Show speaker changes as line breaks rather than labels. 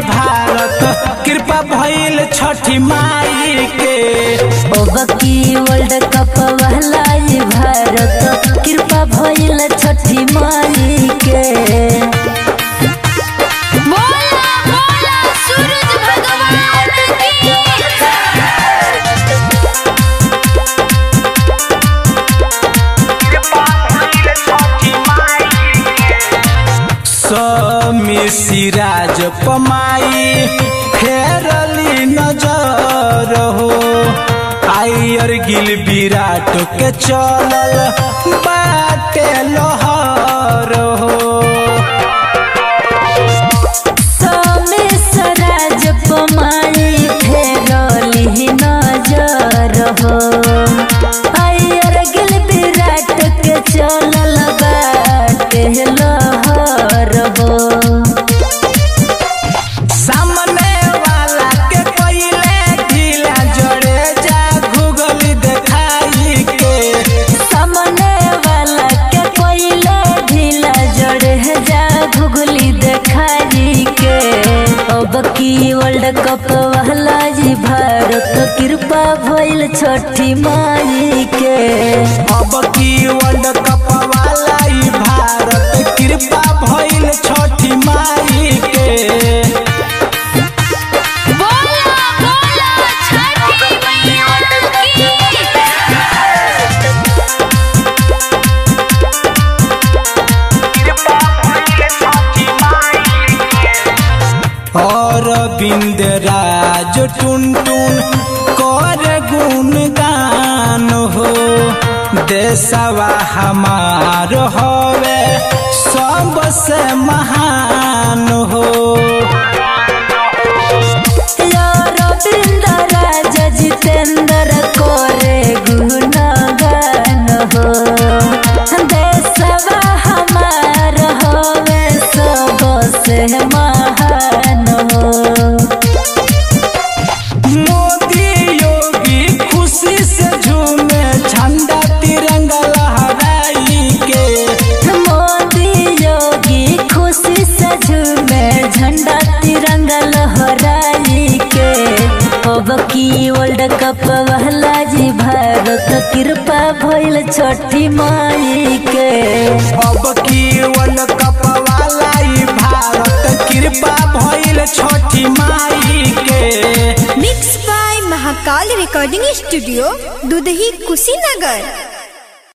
भारत कृपा भइल छठी माई के
ओबकी वर्ल्ड कप वाला ये भारत कृपा भइल छठी माई के
बोला बोला सूरज भगवान की
समी सिराज पमाई फेरली नजर हो आयर गिल विराट के चलल बाटे लहर हो
सोमेश्वराज पमाई फेरली नजर हो अयर गिल विराट के चलल बाटे लहर हो
सामने वाला के पहिले ढीला जड़े जा गूगल देखाई के
सामने वाला के पहिले ढीला जड़े जा घुगली देखाई के अब की वर्ल्ड कप वाला जी भारत कृपा भइल छठी माई के
अब की वर्ल्ड कप वाला ई भारत कृपा भइल छठी माई के
बोला बोला छठी मैया की
और बिंद राज टुन टुन कर गुणगान हो देशवा हमार हवे सबसे महान हो
रविंद्र राजा जितेंद्र कोरे गुणगान हो देशवा हमार होवे सबसे महान हो
मोदी योगी खुशी से झूमे झंडा तिरंगा लहराई के
मोदी योगी खुशी से झूमे झंडा तिरंगा लहराई के अब की वर्ल्ड कप वाला जी भारत कृपा भइल छठी माई के
अब की वर्ल्ड कप वाला ई भारत कृपा भइल छठी माई के
mix by Mahakal recording studio Dudhahi Kushinagar